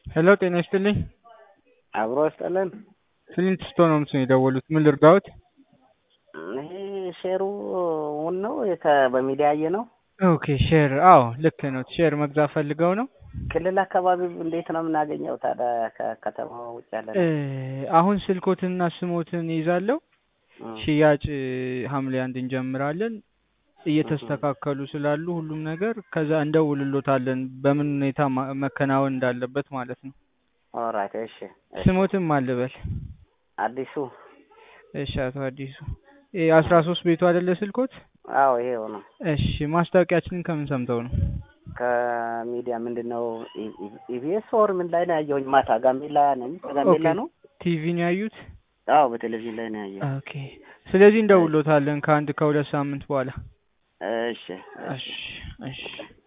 ሄሎ ጤና ይስጥልኝ። አብሮ ይስጥልን። ፍሊንት ስቶን ሆምስ ነው የደወሉት። ምን ልርዳዎት? ይሄ ሼሩ እውን ነው የተ- በሚዲያ ያየ ነው። ኦኬ ሼር፣ አዎ ልክ ነው። ሼር መግዛት ፈልገው ነው። ክልል አካባቢ እንዴት ነው የምናገኘው ታዲያ? ከከተማ ውጭ ያለ እ ነው። አሁን ስልኮትንና ስሞትን ይዛለሁ። እም፣ ሽያጭ ሐምሌ አንድ እንጀምራለን። እየተስተካከሉ ስላሉ ሁሉም ነገር ከዛ እንደውልሎታለን በምን ሁኔታ ማ- መከናወን እንዳለበት ማለት ነው። ኦራይት። እሺ፣ እሺ። ስሞትም አልበል። አዲሱ እሺ አቶ አዲሱ ይሄ አስራ ሶስት ቤቱ አይደለ ስልኮት? አዎ ይሄው ነው። እሺ ማስታወቂያችንን ከምን ሰምተው ነው? ከሚዲያ ምንድን ነው ኢቢኤስ ወር ምን ላይ ነው ያየሁኝ? ማታ ጋምቤላ ነኝ። ከጋምቤላ ኦኬ። ነው። ቲቪን ያዩት? አዎ በቴሌቪዥን ላይ ነው ያየሁት። ኦኬ። ስለዚህ እንደውሎታለን ከአንድ ከሁለት ሳምንት በኋላ። እሺ፣ እሺ። እሺ እሺ